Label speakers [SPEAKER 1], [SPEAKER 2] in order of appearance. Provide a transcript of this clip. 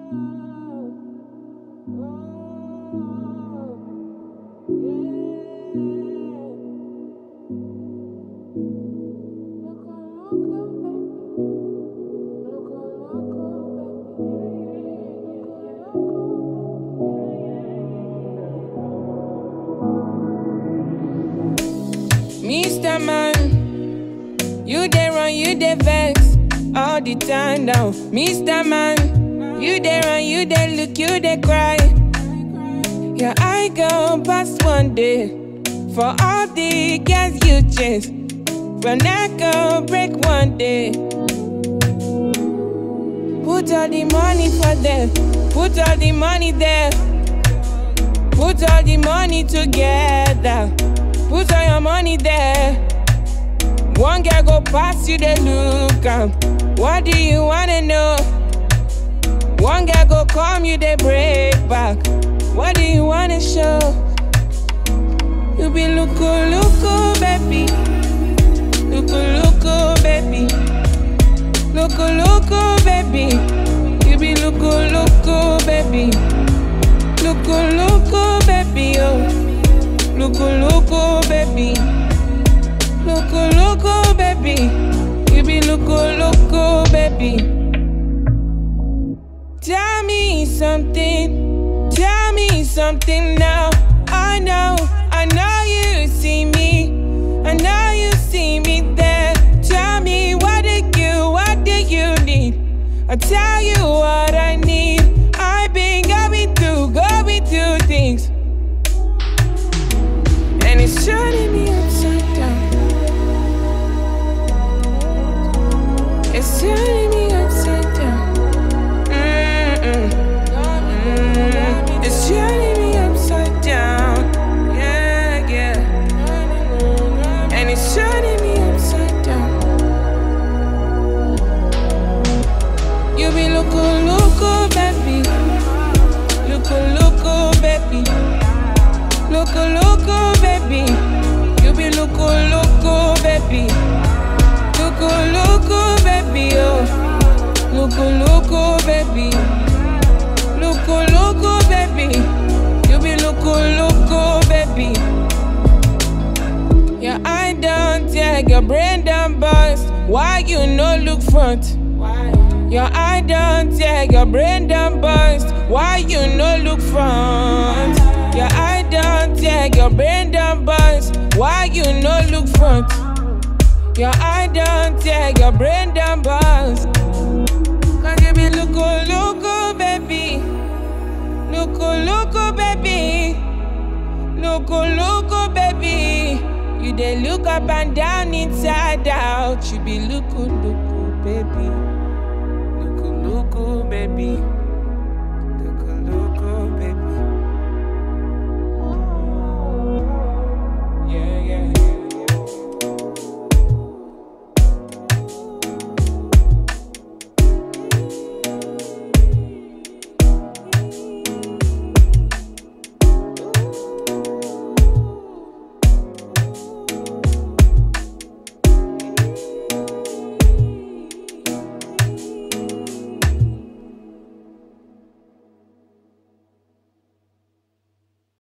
[SPEAKER 1] Mr. Man, you dey run, you dey vex all the time now. Mr. Man, you dey run, you dey look, you dey cry. Your eye go past one day for all the girls you chase. Your neck go break one day. Put all the money for them, put all the money there. Put all the money together. Put all your money there. One girl go pass you the look am. What do you wanna know? One girl go come you the break back. What do you wanna show? You be looku looku baby. Looku looku baby. Looku looku baby. You be looku looku baby. Looku looku baby oh. Looku looku baby. Looku looku baby. You be looku looku baby. Tell me something. Tell me something now. I know, I know you see me. I know you see me there. Tell me what do you, what do you need? I tell you what I need. I've been going through, going through things. And it's turning me upside down. It's turning me upside down. Mm-mm. Mm. It's turning me upside down. Yeah, yeah. And it's turning me upside down. You be loco, loco, baby. Loco, loco, baby. Loco, loco, baby. You be loco, loco, baby. Loco, loco, baby, oh. Loco, loco, baby. Loco, loco, baby. You be loco, loco, baby. Your eye down, take your brain down, bust. Why you no look front? Your eye down, take your brain down, bust. Why you no look front? Your eye down, take your brain down, bust. Why you no look front? Your eye down, take your brain down, bust. Cause you be loco, loco, baby. Loco, loco, baby. Loco, loco, baby. You dey look up and down, inside out. You be loco, loco, baby. Loco, loco, baby.